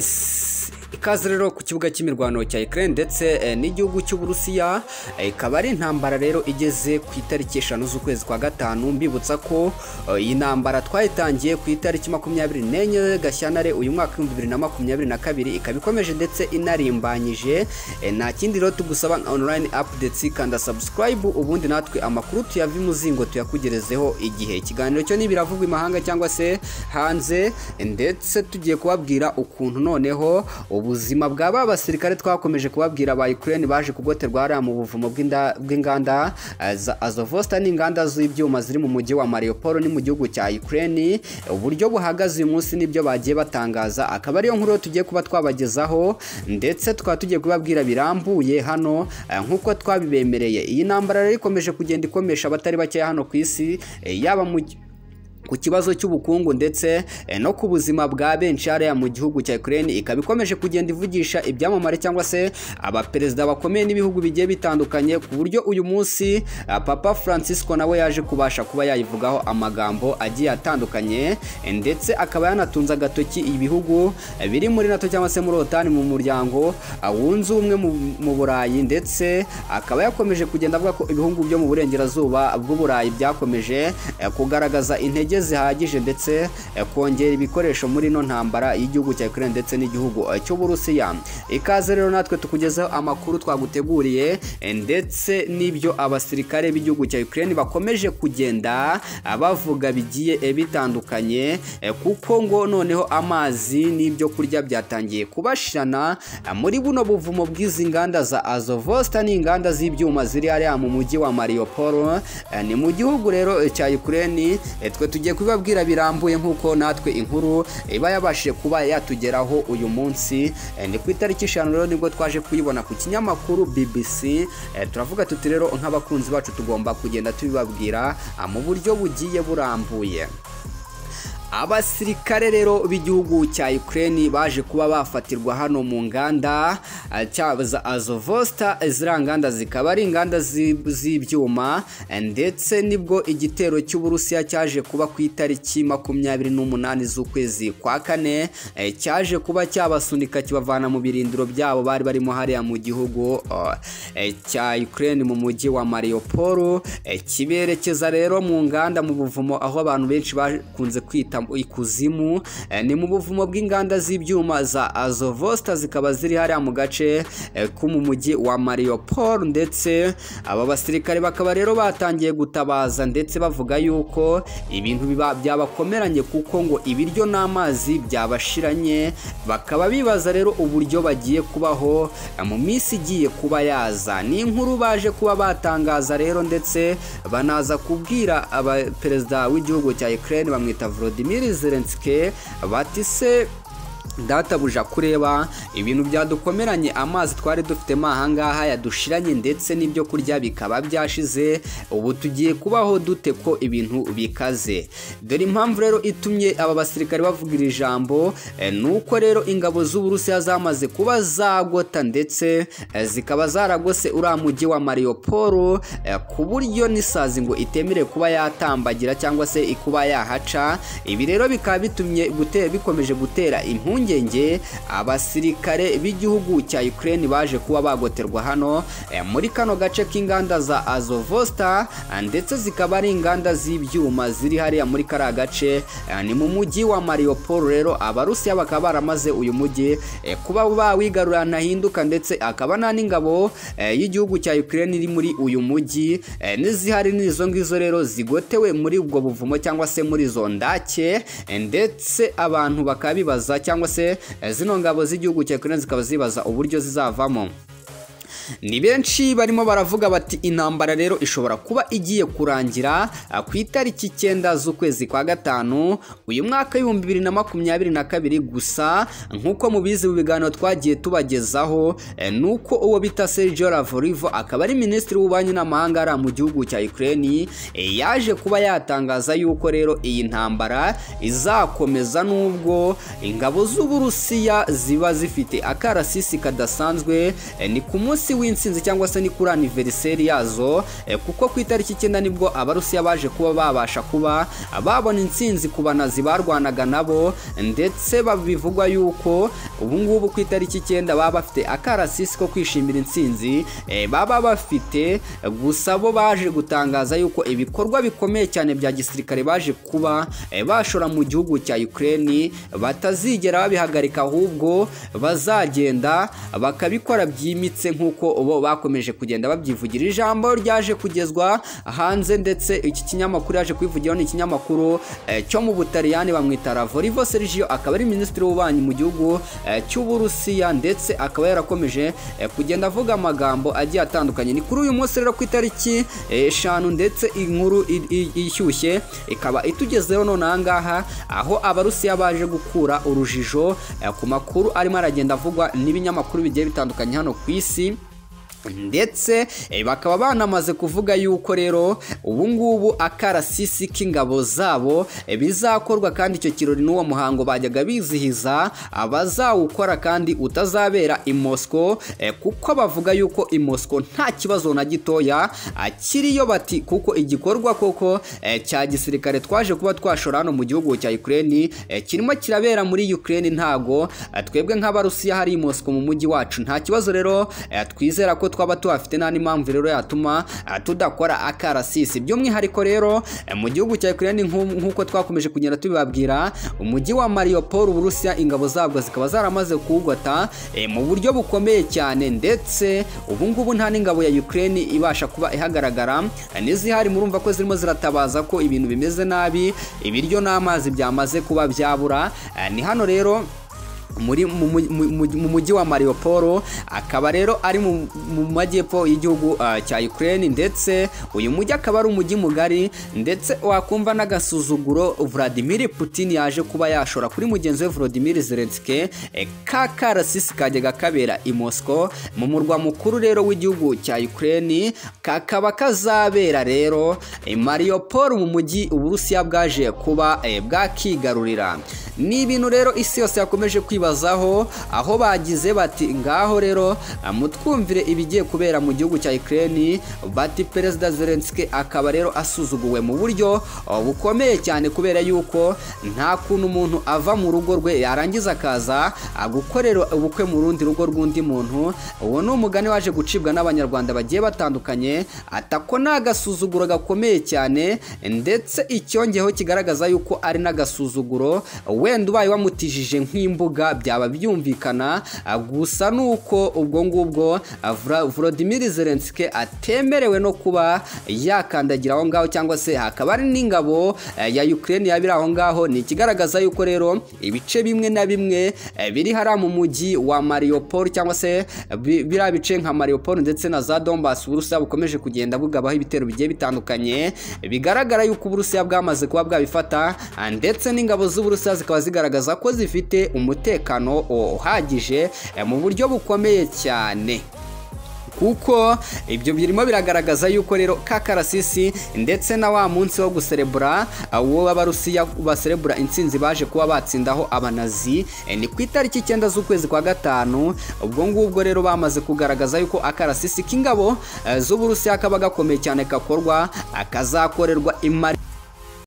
yesi ikaze rero ku kibuga cy'imirwano cya Ukraine ndetse eh, n'igihugu cy'Uburusiya eh, ikaba ari intambara rero igeze ku itariki eshanu z'ukwezi kwa gatanu mbibutsa ko eh, iyi ntambara twayitangiye ku itariki makumyabiri n'enye Gashyantare uyu mwaka w'ibihumbi bibiri na makumyabiri na kabiri ikaba ikomeje ndetse inarimbanyije eh, nta kindi rero tugusaba nka online updates kanda subscribe ubundi natwe amakuru tuyave imuzingo tuyakugerezeho igihe ikiganiro cyo n'ibiravugwa imahanga cyangwa se hanze ndetse tugiye kubabwira ukuntu noneho ubuzima bwa ba basirikare twakomeje kubabwira ba Ukraine baje kugoterwa hariya mu buvumo bw'inda- bw'inganda eh, za Azovosta n'inganda z'ibyuma ziri mu mujyi wa Mariupol ni mu gihugu cya Ukraine uburyo buhagaze uyu munsi nibyo bagiye batangaza akaba ariyo nkuru tugiye kuba twabagezaho ndetse tukaba tugiye kubabwira birambuye hano eh, nk'uko twabibemereye iyi ntambara rero ikomeje kugenda ikomesha abatari bakeya hano ku isi eh, yaba mu ku kibazo cy'ubukungu ndetse eh, no ku buzima bwa benshi hariya mu gihugu cya Ukraine ikaba ikomeje kugenda ivugisha ibyamamare cyangwa se abaperezida bakomeye n'ibihugu bigiye bitandukanye ku buryo uyu munsi ah, Papa Francisco nawe yaje kubasha kuba yayivugaho amagambo agiye atandukanye eh, ndetse akaba yanatunze agatoki ibihugu eh, biri muri NATO cyangwa se muri OTAN mu muryango ah, wunze ubumwe mu- mu Burayi ndetse akaba yakomeje kugenda avuga ko ibihugu byo mu burengerazuba bw'Uburayi byakomeje eh, kugaragaza intege zihagije ndetse eh, kongera ibikoresho muri ino ntambara y'igihugu cya Ukraine ndetse n'igihugu eh, cy'Uburusiya ikaze rero natwe tukugezeho amakuru twaguteguriye eh, ndetse n'ibyo abasirikare b'igihugu cya Ukraine bakomeje kugenda ah, bavuga bigiye eh, bitandukanye eh, kuko ngo noneho amazi n'ibyo kurya byatangiye kubashirana ah, muri buno buvumo bw'izi nganda za Azovosta n'inganda z'ibyuma ziri hariya mu mujyi wa Mariupol eh, ni mu gihugu rero eh, cya Ukraine eh, twe tugiye kubibabwira birambuye nk'uko natwe inkuru iba yabashije kuba yatugeraho uyu munsi Eh, ni ku itariki eshanu rero nibwo twaje kuyibona ku kinyamakuru BBC Eh, turavuga tuti rero nk'abakunzi bacu tugomba kugenda tubibabwira ah, mu buryo bugiye burambuye Abasirikare rero b'igihugu cya Ukraine baje kuba bafatirwa hano mu nganda eh, cya- za Azovosta eh, ziriya nganda zikaba ari inganda zi- z'ibyuma eh, ndetse nibwo igitero cy'Uburusiya cyaje kuba ku itariki makumyabiri n'umunani z'ukwezi kwa kane eh, cyaje kuba cyabasunika kibavana mu birindiro byabo bari barimo hariya mu gihugu oh, eh, cya Ukraine mu mujyi wa Mariupol eh, kiberekeza rero mu nganda mu buvumo aho abantu benshi bakunze kwita ikuzimu eh, ni mu buvumo bw'inganda z'ibyuma za Azovosta zikaba ziri hariya mu gace eh, ko mu mujyi wa Mariupol ndetse aba basirikare bakaba rero batangiye gutabaza ndetse bavuga yuko ibintu biba byabakomeranye kuko ngo ibiryo n'amazi byabashiranye bakaba bibaza rero uburyo bagiye kubaho eh, mu minsi igiye kuba yaza ni inkuru baje kuba batangaza rero ndetse banaza kubwira aba- perezida w'igihugu cya Ukraine bamwita Volodymyr Zelensky bati se databuja kureba ibintu byadukomeranye amazi twari dufite mo ahangaha yadushiranye ndetse n'ibyo kurya bikaba byashize ubu tugiye kubaho dute ko ibintu bikaze dore impamvu rero itumye aba basirikare bavuga iri jambo eh, ni uko rero ingabo z'uburusiya zamaze kuba zagota ndetse eh, zikaba zaragose uriya mujyi wa mariopol eh, ku buryo n'isazi ngo itemerewe kuba yatambagira cyangwa se kuba yahaca ibi rero bikaba bitumye gute- bikomeje gutera impungenge abasirikare b'igihugu cya Ukraine baje kuba bagoterwa hano eh, muri kano gace k'inganda za Azovosta eh, ndetse zikaba ari inganda z'ibyuma ziri hariya muri kariya gace eh, ni mu mujyi wa Mariupol rero abarusiya bakaba baramaze uyu mujyi eh, kuba bawigarura ntahinduka ndetse akaba nta n'ingabo eh, y'igihugu cya Ukraine iri muri uyu mujyi eh, n'izihari n'izo ngizo rero zigotewe muri ubwo buvumo cyangwa se muri izo ndake eh, ndetse abantu bakaba bibaza cyangwa se eh, zino ngabo z'igihugu cya Ukraine zikaba zibaza uburyo zizavamo ni benshi barimo baravuga bati intambara rero ishobora kuba igiye kurangira ah, ku itariki icyenda z'ukwezi kwa gatanu uyu mwaka w'ibihumbi bibiri na makumyabiri na kabiri gusa nk'uko mubizi mu biganiro twagiye tubagezaho eh, ni uko uwo bita Sergio Lavrivo akaba ari minisitiri w'ububanyi n'amahanga ari mu gihugu cya Ukraine eh, yaje kuba yatangaza yuko rero iyi ntambara izakomeza nubwo ingabo z'Uburusiya ziba zifite akarasisi kadasanzwe eh, ni ku munsi munsi w'insinzi cyangwa se ni kuri aniveriseri yazo eh, kuko ku itariki icyenda nibwo abarusiya baje kuba babasha kuba babona intsinzi ku banazi barwanaga nabo ndetse ba- bivugwa yuko ubu ngubu ku itariki icyenda baba bafite akarasisi ko kwishimira intsinzi eh, baba bafite gusa bo baje gutangaza yuko ibikorwa bikomeye cyane bya gisirikare baje kuba eh, bashora mu gihugu cya Ukraine batazigera babihagarika ahubwo bazagenda bakabikora byimitse nk'uko bo bakomeje kugenda babyivugira ijambo ryaje kugezwa hanze ndetse iki kinyamakuru yaje kubivugira ni ikinyamakuru eh, cyo mu Butaliyani bamwita Lavorivo Sergio akaba ari minisitiri w'ububanyi mu gihugu eh, cy'Uburusiya ndetse akaba yarakomeje eh, kugenda avuga amagambo agiye atandukanye ni kuri uyu munsi rero ku itariki eh, eshanu ndetse inkuru i- i- ishyushye ikaba itugezeho none aha ngaha aho abarusiya baje gukura urujijo eh, ku makuru arimo aragenda avugwa n'ibinyamakuru bigiye bitandukanye hano ku isi ndetse eh, bakaba banamaze kuvuga yuko rero ubu ngubu akarasisi k'ingabo zabo eh, bizakorwa kandi icyo kirori n'uwo muhango bajyaga bizihiza abazawukora kandi utazabera i Moscow eh, kuko bavuga yuko i Moscow nta kibazo na gitoya ah, kiriyo bati kuko igikorwa koko eh, cya gisirikare twaje kuba twashora hano mu gihugu cya Ukraine eh, kirimo kirabera muri Ukraine ntago ah, twebwe nk'abarusiya hari i Moscow mu mujyi wacu nta kibazo rero eh, twizera ko twaba tuhafite nta n'impamvu rero yatuma eh, tudakora akarasisi by'umwihariko rero eh, mu gihugu cya Ukraine nk'u- nk'uko twakomeje kugenda tubibabwira umujyi wa Mariupol Uburusiya ingabo zabwo zikaba zaramaze kuwugota eh, mu buryo bukomeye cyane ndetse ubu ngubu nta n'ingabo ya Ukraine ibasha kuba ihagaragara eh, n'izihari murumva ko zirimo ziratabaza ko ibintu bimeze nabi ibiryo n'amazi byamaze kuba byabura Eh, ni hano rero muri mu- mu- mu- mu mujyi wa Mariupol akaba rero ari mu mu majyepfo y'igihugu ah, cya Ukraine ndetse uyu mujyi akaba ari umujyi mugari ndetse wakumva n'agasuzuguro Vladimir Putin yaje kuba yashora kuri mugenzi we Volodymyr Zelensky eh, ka karasisi kajyaga kabera i Moscow mu murwa mukuru rero w'igihugu cya Ukraine kakaba kazabera rero i Mariupol mu mujyi Uburusiya bwaje kuba eh, bwakigarurira ni ibintu rero isi yose yakomeje kwibazaho aho bagize bati ngaho rero ah, mutwumvire ibigiye kubera mu gihugu cya Ukraine bati Perezida Zelensky akaba rero asuzuguwe mu buryo oh, bukomeye cyane kubera yuko nta kuntu umuntu ava mu rugo rwe yarangiza akaza ah, gukorera ubukwe mu rundi rugo rw'undi muntu uwo ni umugani waje gucibwa n'abanyarwanda bagiye batandukanye atako ni agasuzuguro gakomeye cyane ndetse icyongeho kigaragaza yuko ari n'agasuzuguro wenda ubaye wamutijije nk'imbuga byaba byumvikana ah, gusa ni uko ubwo ngubwo ah, Vla- Volodymyr Zelensky atemerewe no kuba yakandagira aho ngaho cyangwa se hakaba ari n'ingabo eh, ya Ukraine yabira aho ngaho ni ikigaragaza yuko rero ibice bimwe na bimwe eh, biri hariya mu mujyi wa Mariupol cyangwa se eh, bi- biriya bice nka Mariupol ndetse na za Donbass Uburusiya bukomeje kugenda bugabaho ibitero bigiye bitandukanye bigaragara yuko Uburusiya bwamaze kuba bwabifata ah, ndetse n'ingabo z'Uburusiya zikaba zigaragaza ko zifite umutekano oh, uhagije eh, mu buryo bukomeye cyane kuko ibyo birimo biragaragaza yuko rero ka karasisi ndetse na wa munsi wo guserebura uwo b'abarusiya baserebura intsinzi baje kuba batsindaho abanazi eh, ni ku itariki icyenda z'ukwezi kwa gatanu ubwo ngubwo rero bamaze kugaragaza yuko akarasisi k'ingabo eh, z'uburusiya kaba gakomeye cyane kakorwa akazakorerwa imari